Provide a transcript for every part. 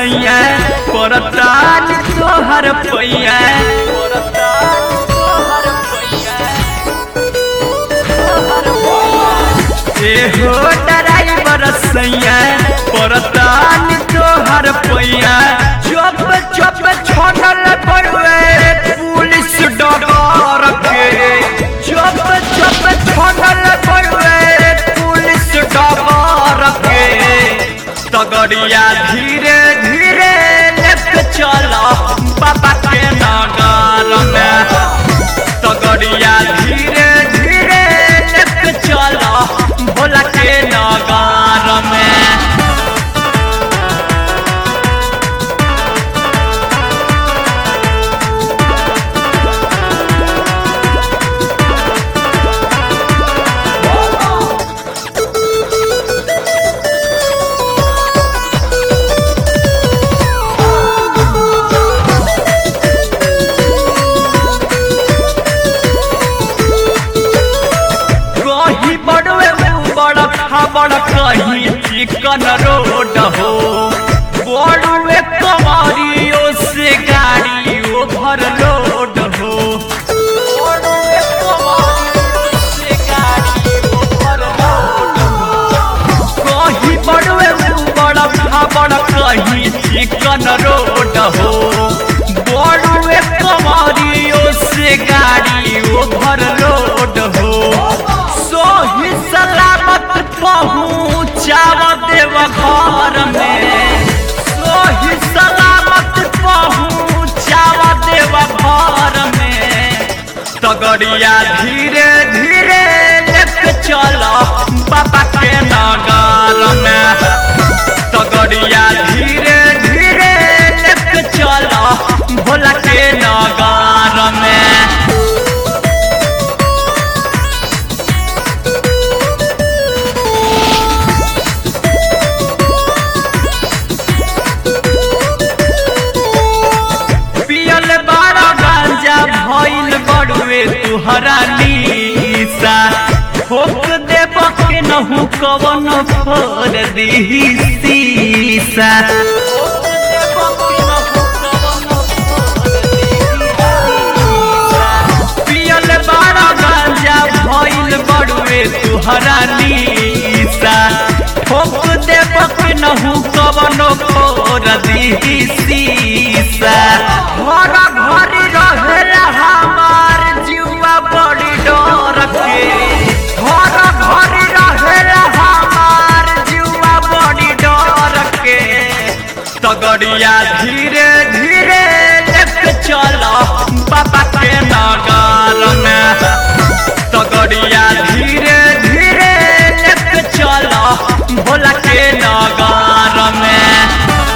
बरसैया परतान तोहर पैया परतान तोहर पैया ए हो ड्राइवर सैया परतान तोहर पैया चुप चुप छोड़ल पड़वे पुलिस डगर के चुप चुप छोड़ल पड़वे पुलिस डगर के तगड़िया धीरे धीरे लेके चला बाबा के नगर में तगड़िया धीरे धीरे लेके चला भोला के नगर में कहीं बड़वे बड़ खबड़ कहीं चिकन रोड हो बड़वे कमारियों से गाड़ी ओभर लोड हो बड़वे कमारियों से गाड़ी overload हो। कहीं बड़वे बड़ खबड़ कहीं चिकन रोड हो बड़वे कमारियों से गाड़ी ओभर लोड हो सोही सलामत पहुँचाव देव घर में सोही सलामत पहुँचाव देव घर में तगड़िया धीरे धीरे लेके चलो बाबा के नगर में तगड़िया धीरे धीरे लेके चलो भोला के नगर में पियल बारा गांजा भइल बड़ुए तुहरा नीसा ठोक देब के नहु कवन फोर दीही सीसा पियल बारा गांजा भइल बड़ुए तुहरा नीसा ठोक देब के नहु कवन फोर दीही सीसा घर घर रहेला हमार जीवा बड़ी डर के घर घर रहेला हमार जीवा बड़ी डर के तगड़िया धीरे धीरे लेके चलो बाबा के नगर में तगड़िया धीरे धीरे लेके चलो भोला के नगर में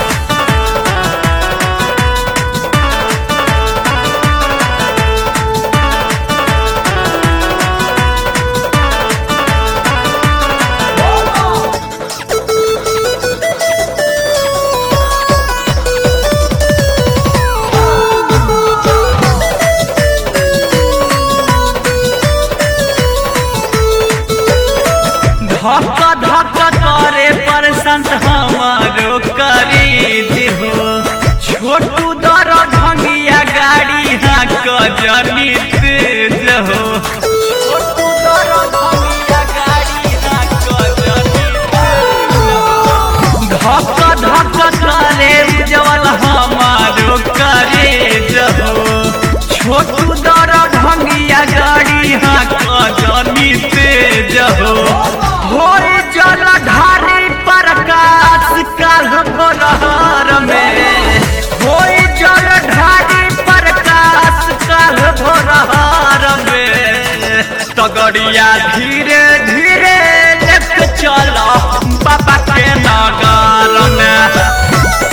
धक धक करे पर संत हमारो करी हो छोटू दर ढंगिया गाड़ी हाँक जनी तेज हो छोटू दर ढंगिया गाड़ी हाँक जनी तेज हो। धक धक करे उज्जवल हमारो करे हो छोटू दर ढंगिया गाड़ी हाँक जनी तेज हो होई जल ढारी प्रकाश काल भोरहर में होई जल ढारी प्रकाश काल भोरहर में तगड़िया धीरे धीरे लेके चलो बाबा के नगर में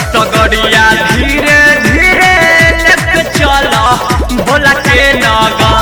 तगड़िया धीरे धीरे लेके चलो भोला के नगर